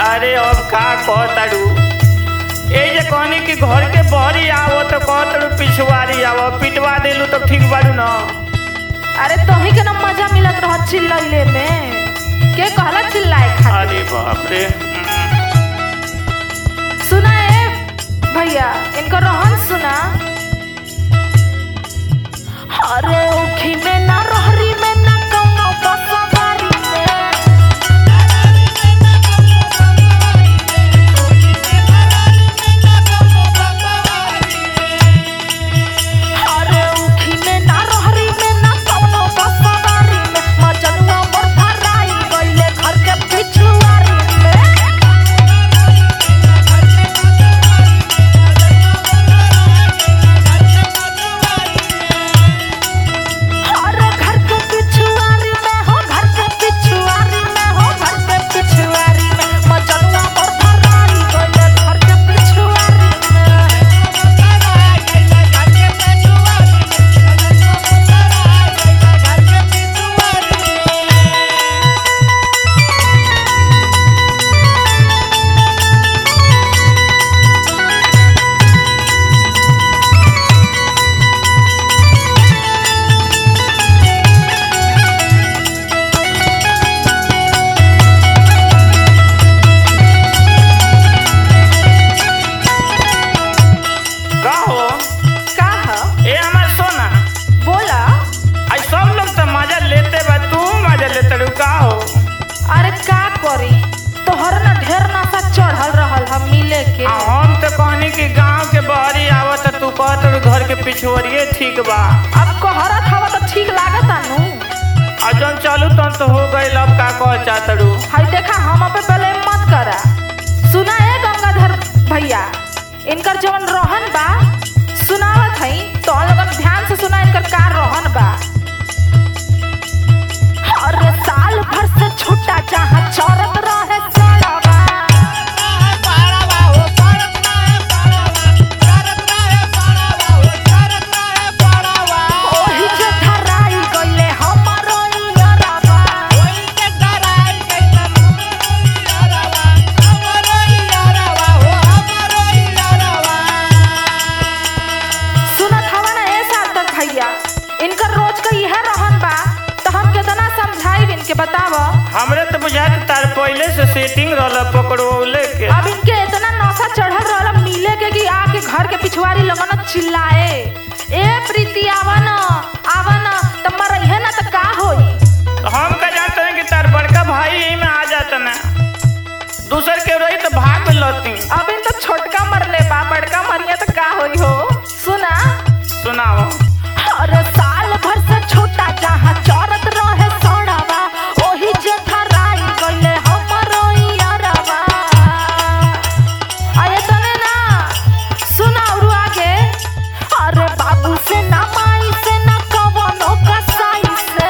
अरे अब का कहताड़ू ए जे कहनी कि घर के बहरी आवो तो कहताड़ू पिछवारी आवो पिटवा देलू तो ठीक बाड़ू न अरे तोही के ना मजा मिलत रह चिल्लैले में के कहला चिल्लाए खातिर अरे बाप रे सुना ए भैया इनको रोहन सुना अरे ओखी में ना रहरी में ना कौनो बसवारी में अरे ओखी में ना रहरी में ना कौनो बसवारी में मजनुआ मोर धराई गइले घर के पिछुआरी में अरे घर के पिछुआरी में हो घर के पिछुआरी में हो घर के पिछुआरी में मजनुआ मोर धराई गइले घर के पिछुआरी में का हो का ह ए हमार सोना बोला आई सब लोग तो मजा लेते बा तू मजा लेते रू का हो अरे का करी तोहर ना ढेर नशा चढ़ल रहल हम मिले के आ हम तो कहनी कि गांव के बहरी आवो तो तू कहताड़ू घर के पिछवरिए ठीक बा अब कहरत हवा तो ठीक लागता नु आ जौन चालू तन तो हो गइल अब का कह चाहताड़ू हाय देखा हम पे पहले मत करा सुना है गंगाधर भैया इनकर जवन रोहन बा सुनावत हई तो हम लोगन ध्यान से सुना इनकर का रोहन बा अरे साल भर से छूटा जहाँ चौरत रहे सड़वा ओही जे धराई गइले हमरो इयरवा सुनत हवा ना ए सार्थक भैया इनकर रोज का यह रहन बा तो हम कितना समझाई इनके बताव हमरे तो बुझात तार पहले से सेटिंग रहल पकड़ोले के अब इनके इतना नौसा चढ़ल रहल मिले के कि आके घर के पिछवाड़ी लगन चिल्लाए ए प्रीति आवन आवन त मरइहे ना त का होई तो हम का जानते हैं कि तार बड़का भाई यही में आ जाता ना दूसर के रही तो भाग लती अब इन तो छोटका मरले बा बड़का मरिया त का होई हो सुना सुनाओ अरे साल भर से छोटा जहाँ चौरत रहे सड़वा ओही जे धराई गइले हमरो इयरवा अरे तने ना सुना और आगे अरे बाबू से ना माई से ना कवनो कसाई से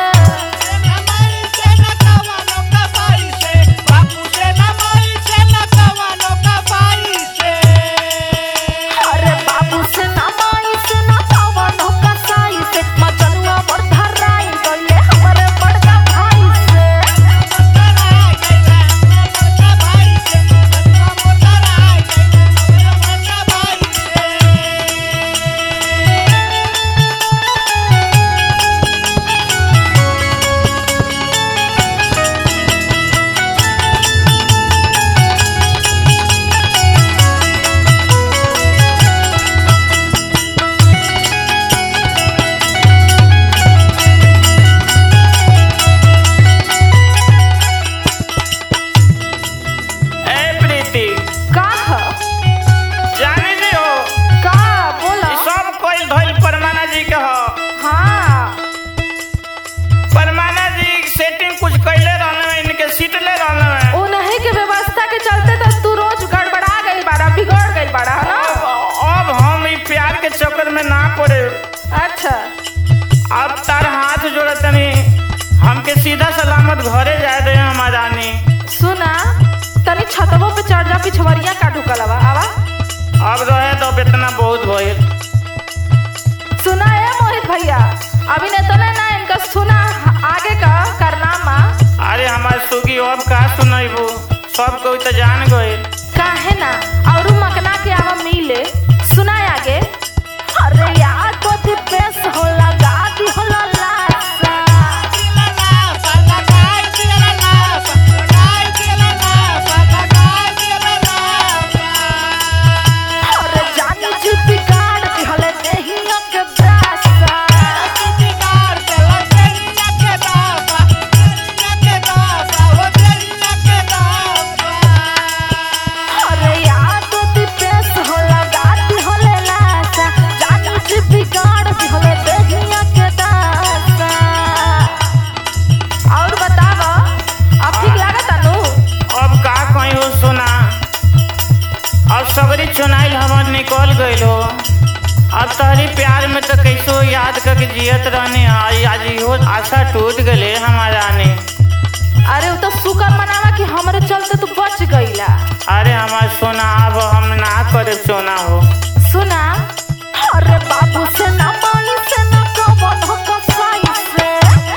अरे बाबू से ना माई से ना कवनो कसाई से मजनुआ मोर धराई गइले हमरे बड़का भाई से ए प्रीति का ह जाने दे हो का बोला ई सब कोई धइल परमाना जी के हो हाँ परमाना जी सेटिंग कुछ कैले रहने इनके सीट ले रहने उन्हीं के व्यवस्था के चलते तो तू रोज गड़बड़ा गई बाड़ा बिगड़ गई बाड़ा है ना अब अब हम ई प्यार के चक्कर में ना पड़े अच्छा अब तार हाथ जोड़े तनी हमके सीधा सलामत घरे जाए दे हमारानी सुना तनी छतवो पे चढ़ जा पिछवरिया का ढुकलवा आवा अब रहे तो इतना बहुत भइल सुना है मोहित भैया अभी ने तो ना इनका सुना आगे का करनामा अरे हमार सुगी अब का सुनैबू सब कोई तो जान गए काहे ना और मकना के आवा मिले सुना आगे अरे यार कोथी पेश होला गादी होला लासा अरे जानी जी बिगाड़ दी हले देहिया के दासा अरे यार कोथी पेश होला गादी होला लासा जानी जी बिगाड़ दी हले देहिया के दासा और बतावा अब ठीक लागता नु अब का कहीं हो सुना अब सबरी चुनाइल हमर निकल गइल हो अब तहरी प्यार में तो कैसो याद करके जियत रहने आई आज इहो आशा टूट गले हमारा ने अरे वो तो शुक्र मनावा कि हमरे चलते तू बच गईला अरे हमार सोना अब हम ना करे सोना हो सुना अरे बाबू से ना माई से ना कवन हो कसाई से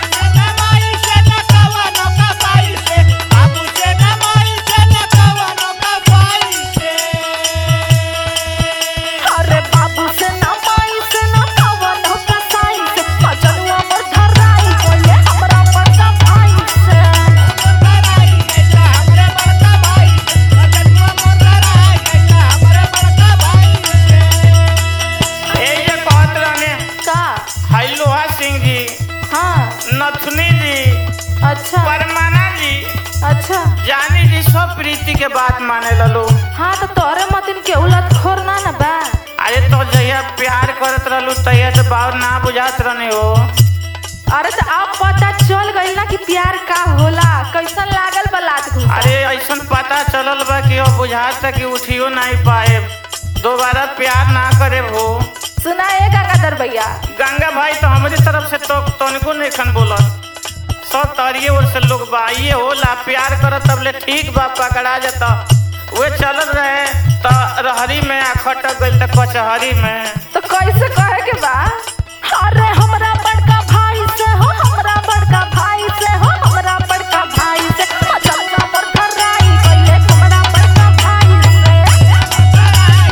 अरे बाबू से ना माई से ना कवन हो कसाई से मजनुआ मोर धराई कोइले हमरा बड़का भाई से ए जे कहत रहने का हाई लोहा सिंह जी हाँ नथुनी जी अच्छा परमाना जी अच्छा जानी जी सब प्रीति के बात माने ललो हाँ तो तोरे मतिन के उलट खोर ना ना बा अरे तो जहिया प्यार करत रहलू तहिया तो बात ना बुझात रहने हो अरे तो अब पता चल गई ना कि प्यार का होला कैसन लागल बा लात घुसा अरे ऐसन पता चलल बा कि अब बुझात कि उठियो नहीं पाए दोबारा प्यार ना करे हो सुना ए गंगाधर भैया गंगा भाई तो हमारी तरफ से तो तनिको नहीं खन बोलत सब तरिए ओर से लोग बा ये होला प्यार करत तब ले ठीक बा पकड़ा जाता वे चलत रहे तो रहरी में आ खटक गइल तो कचहरी में तो कैसे कहे के बा अरे हमरा बड़का भाई से हो हमरा बड़का भाई से हो हमरा बड़का भाई से मचलना पर घराई गइले हमरा बड़का भाई से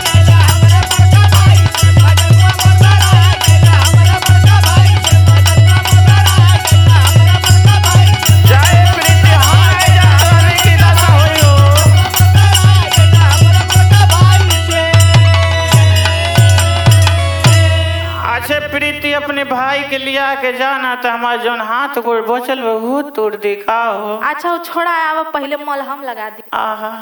जाए प्रीति हम नहीं जात रहनी की दशा होई हो अच्छे प्रीति अपने भाई के लिया के जाना तो हमारा जौन हाथ गोड़ बचल बा वो तोड़ दिखाओ अच्छा वो छोड़ा आवा पहले मलहम लगा दी आहा